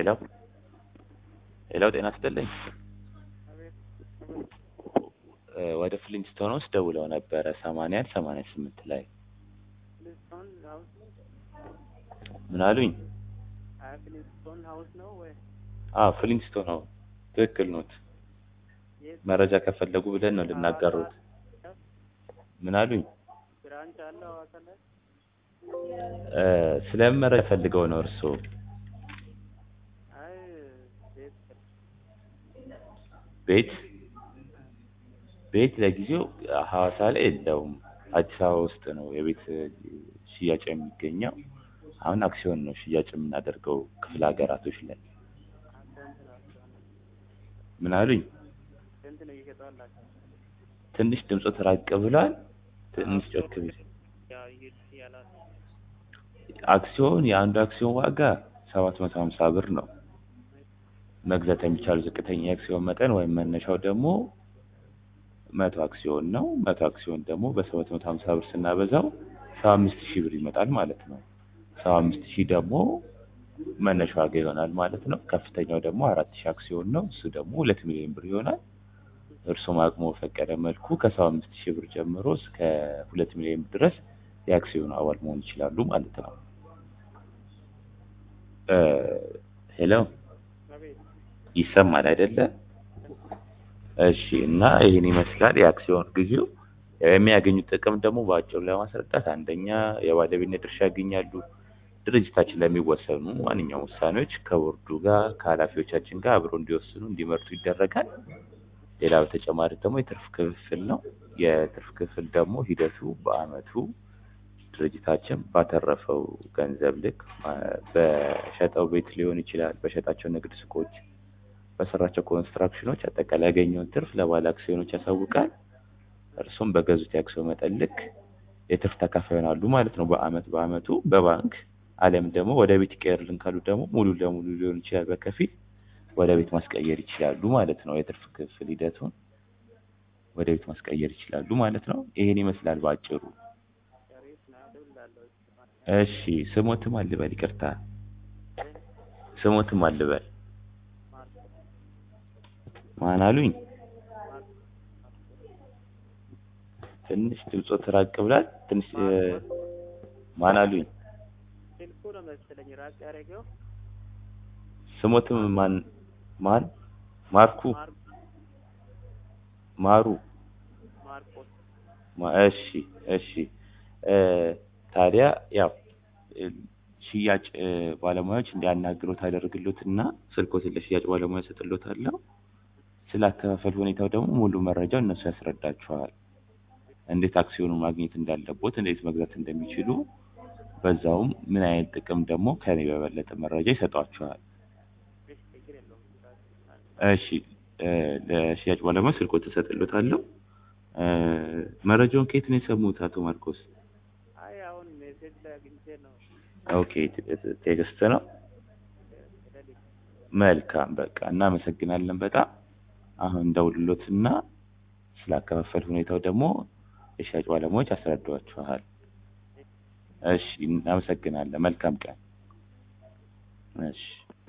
ሄሎ ሄሎ፣ ጤና ይስጥልኝ። እ ወደ ፍሊንስቶን ውስጥ ደውለው ነበረ ሰማንያ አንድ ሰማንያ ስምንት ላይ ፍሊንስቶን ሀውስ ነው? ምን አሉኝ? አይ ፍሊንስቶን ሀውስ ነው ወይ? አዎ ፍሊንስቶን ነው። ትክክል ኖት። የት መረጃ ከፈለጉ ብለን ነው ልናጋሩት። ምን አሉኝ? ብራንች አለው ሀዋሳ ላይ? እ ስለምን መረጃ ፈልገው ነው እርስዎ? አይ ቤት ቤት ቤት ለጊዜው ሐዋሳ ላይ የለውም። አዲስ አበባ ውስጥ ነው የቤት ሽያጭ የሚገኘው። አሁን አክሲዮን ነው ሽያጭ የምናደርገው ክፍለ ሀገራቶች ላይ። ስንት ናቸው? ምን አሉኝ? ስንት ነው እየሸጠዋላቸው? ትንሽ ድምፆት ራቅ ብሏል። ትንሽ ጮክ ቢል ያው ይሄድ ያላል አክሲዮን የአንዱ አክሲዮን ዋጋ ሰባት መቶ ሀምሳ ብር ነው። መግዛት የሚቻሉ ዝቅተኛ የአክሲዮን መጠን ወይም መነሻው ደግሞ መቶ አክሲዮን ነው። መቶ አክሲዮን ደግሞ በሰባት መቶ ሀምሳ ብር ስናበዛው ሰባ አምስት ሺህ ብር ይመጣል ማለት ነው። ሰባ አምስት ሺህ ደግሞ መነሻ ዋጋ ይሆናል ማለት ነው። ከፍተኛው ደግሞ አራት ሺህ አክሲዮን ነው። እሱ ደግሞ ሁለት ሚሊዮን ብር ይሆናል። እርሱም አቅሞ በፈቀደ መልኩ ከሰባ አምስት ሺህ ብር ጀምሮ እስከ ሁለት ሚሊዮን ብር ድረስ የአክሲዮኑ አባል መሆን ይችላሉ ማለት ነው። እ ሄሎ አቤት ይሰማል አይደለ? እሺ። እና ይህን ይመስላል የአክሲዮን ጊዜው። የሚያገኙት ጥቅም ደግሞ በአጭሩ ለማስረዳት አንደኛ የባለቤትነት ድርሻ ያገኛሉ። ድርጅታችን ለሚወሰኑ ማንኛውም ውሳኔዎች ከቦርዱ ጋር ከኃላፊዎቻችን ጋር አብረው እንዲወስኑ እንዲመርጡ ይደረጋል። ሌላ በተጨማሪ ደግሞ የትርፍ ክፍል ነው። የትርፍ ክፍል ደግሞ ሂደቱ በአመቱ ድርጅታችን ባተረፈው ገንዘብ ልክ ማ- በሸጠው ቤት ሊሆን ይችላል፣ በሸጣቸው ንግድ ሱቆች፣ በሰራቸው ኮንስትራክሽኖች አጠቃላይ ያገኘውን ትርፍ ለባለ አክሲዮኖች ያሳውቃል። እርሱም በገዙት የአክሲዮን መጠን ልክ የትርፍ ተካፋይ ይሆናሉ ማለት ነው። በአመት በአመቱ በባንክ አለም ደግሞ ወደ ቤት ይቀየርልን ካሉ ደግሞ ሙሉ ለሙሉ ሊሆን ይችላል፣ በከፊል ወደ ቤት ማስቀየር ይችላሉ ማለት ነው። የትርፍ ክፍል ሂደቱን ወደ ቤት ማስቀየር ይችላሉ ማለት ነው። ይሄን ይመስላል በአጭሩ። ሸሪፍ ነው እደውላለሁ። እሺ ስሞትም አልበል፣ ይቅርታ ስሞትም አልበል። ማን አሉኝ? ትንሽ ድምፆት ራቅ ብሏል። ትንሽ እ፣ ማን አሉኝ? ስልኩ ነው መሰለኝ ራቅ ያደረገው። ስሞትም ማን ማን? ማርኩ ማር ማሩ ማርቆስ ማ- እሺ እሺ እ፣ ታዲያ ያው እ፣ ሽያጭ እ፣ ባለሙያዎች እንዲያናግሩት አደርግሎትና ስልኮትን ለሽያጭ ባለሙያ ሰጥሎታለሁ። ስለ አከፋፈል ሁኔታው ደግሞ ሙሉ መረጃው እነሱ ያስረዳችኋል። እንዴት አክሲዮኑን ማግኘት እንዳለቦት፣ እንዴት መግዛት እንደሚችሉ፣ በዛውም ምን አይነት ጥቅም ደግሞ ከኔ በበለጠ መረጃ ይሰጧችኋል። እሺ ችግር የለውም። እሺ እ፣ ለሽያጭ ባለሙያ ስልኮትን እሰጥሎታለሁ። እ፣ መረጃውን ከየት ነው የሰሙት አቶ ማርቆስ? አይ አሁን ሜሴጅ ላይ አግኝቼ ነው ኦኬ ቴ- ቴክስት ነው። ስለዚህ መልካም በቃ እናመሰግናለን በጣም አሁን ደውልሎትና ስላከፋፈል ሁኔታው ደግሞ የሽያጭ ባለሙያዎች ያስረዷችኋል። እሺ እናመሰግናለን። መልካም ቀን። እሺ